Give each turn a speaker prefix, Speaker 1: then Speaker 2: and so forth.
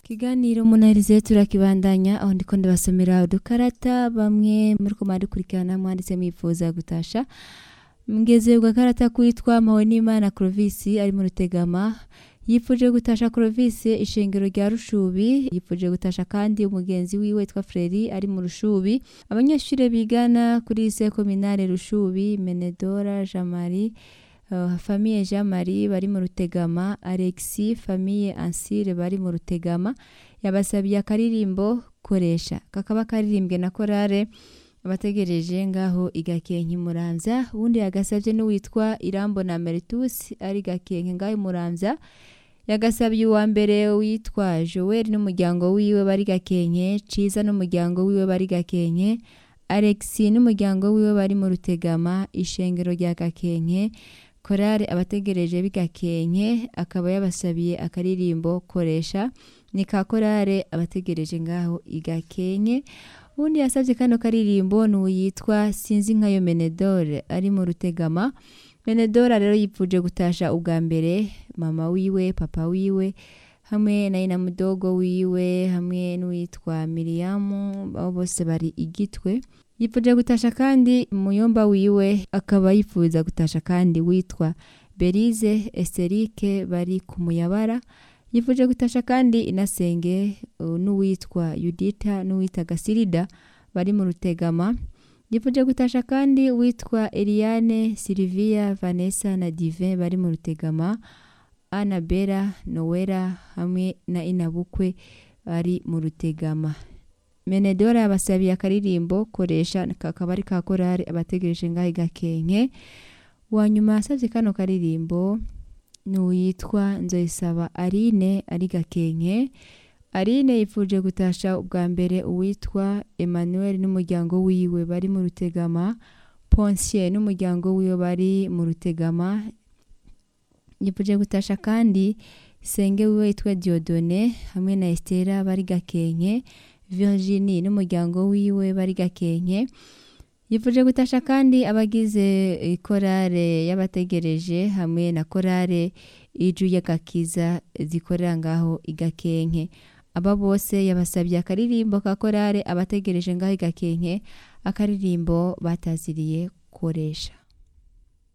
Speaker 1: Ikiganiro munahirize turakibandanya aho ndiko ndabasomera udukarata bamwe muriko muradukurikirana mwanditse mwifuza gutasha mugeze ku gakarata kwitwa Mpawonimana Clovis ari mu Rutegama yifuje gutasha Clovis ishengero rya Rushubi yifuje gutasha kandi umugenzi wiwe witwa Freri ari mu Rushubi abanyeshure bigana kuri lycée communale Rushubi Menedora Jean Marie Uh, famille Jean Marie bari mu Rutegama Alexis famille Ansire bari mu Rutegama yabasabiye akaririmbo koresha kakaba karirimbwe na korale abategereje ngaho igakenke muramvya ubundi yagasavye n'uwitwa Irambo na Meritus ari gakenke ngaho muramvya yagasabye uwa mbere witwa Joel n'umuryango wiwe bari gakenke Ciza n'umuryango wiwe bari gakenke Alexis n'umuryango wiwe bari mu Rutegama ishengero rya gakenke korale abategereje bigakenke akaba yabasabiye akaririmbo koresha ni ka korale abategereje ngaho igakenke ubundi yasabye kano karirimbo ni uwitwa sinzi nkayo menedore ari mu rutegama menedora rero yipfuje gutasha ubwa mbere mama wiwe papa wiwe hamwe na ina mudogo wiwe hamwe n'uwitwa miriyamu abo bose bari igitwe yifuje gutasha kandi muyomba wiwe akaba yifuza gutasha kandi witwa berize eserike bari ku muyabara yifuje gutasha kandi inasenge uh, n'uwitwa yudita n'uwita gasirida bari mu rutegama yifuje gutasha kandi witwa eliane silvia vanessa na divin bari mu rutegama anabela nowera hamwe na inabukwe bari mu rutegama menedora yabasabiye akaririmbo koresha kakaba ari ka korari abategereje ngaho igakenke wanyuma yasabye kano karirimbo ni uwitwa nzoyisaba arine ari gakenke arine yifuje gutasha ubwa mbere uwitwa emmanuel n'umuryango wiwe bari mu rutegama ponsier n'umuryango wiwe bari mu rutegama yifuje gutasha kandi senge wiwe yitwa diodone hamwe na estera bari gakenke Virginie n'umuryango wiwe bari gakenke yifuje gutasha kandi abagize ikorale y'abategereje hamwe na korale iju y'agakiza zikorera ngaho igakenke aba bose yabasabye akaririmbo ka korale abategereje ngaho igakenke akaririmbo bataziriye koresha